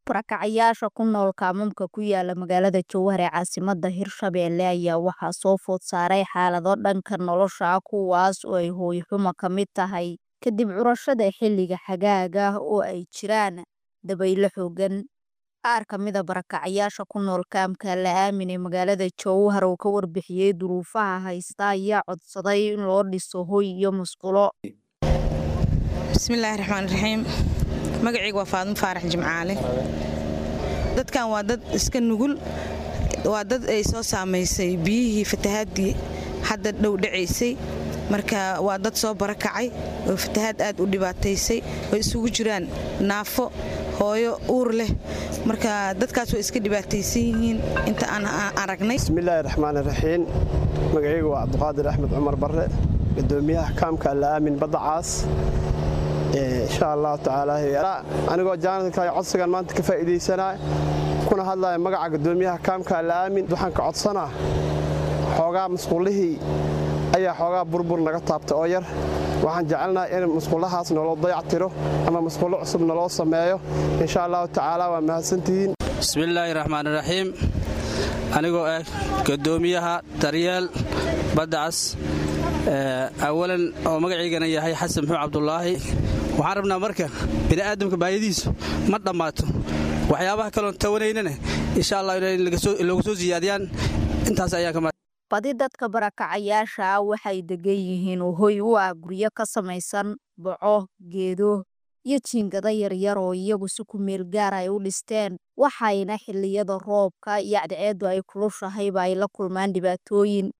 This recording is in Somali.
Barakacayaasha ku nool kaamamka ku yaala magaalada Jowhar ee caasimadda Hirshabelle ayaa waxaa soo food saaray xaalado dhanka nolosha ah kuwaas oo ay hooyo xumo ka mid tahay kadib curashada xilliga xagaaga oo ay jiraan dabaylo xooggan. Qaar ka mid ah barakacayaasha ku nool kaamka La Aamin ee magaalada Jowhar oo ka warbixiyay duruufaha haysta ayaa codsaday in loo dhiso hoy iyo musqulo. bismillaahi raxmaani raxiim magacayga waa faadmo faarax jimcaale dadkan waa dad iska nugul waa dad ay soo saamaysay biyihii fatahaadii hadda dhow dhacaysay marka waa dad soo barakacay oo fatahaad aad u dhibaataysay oo isugu jiraan naafo hooyo uur leh marka dadkaas way iska dhibaataysan yihiin inta aan aragnay bismillaahi raxmaani raxiim magacayga waa cabdiqaadir axmed cumar barre gudoomiyaha kaamka La Aamin badda caas insha allahu tacaala anigoo jaanadka codsigan maanta ka faa'iidaysanaa kuna hadlaya magaca gudoomiyaha kaamka La Aamin waxaan ka codsanaa xoogaa musqullihii ayaa xoogaa burbur naga taabtay oo yar waxaan jecelnahay in musqullahaas naloo dayactiro ama musqullo cusub naloo sameeyo insha allahu tacaala waa mahadsantihiin bismillaahi raxmaani raxiim anigoo ah gudoomiyaha daryeel badda cas awalan oo magaciygana yahay xasan muxuud cabdulaahi waxaan rabnaa marka bini'aadamka baayadiisu ma dhammaato waxyaabaha kaloon tawanaynana insha allah in loogu soo siyaadiyaan intaas ayaa ka badi dadka barakacayaasha ah waxay degan yihiin hoy u ah guryo ka samaysan boco geedo iyo jiingado yaryar oo iyagu si ku meel gaar ay u dhisteen waxayna xilliyada roobka iyo cadceeddu ay kulushahay ba ay la kulmaan dhibaatooyin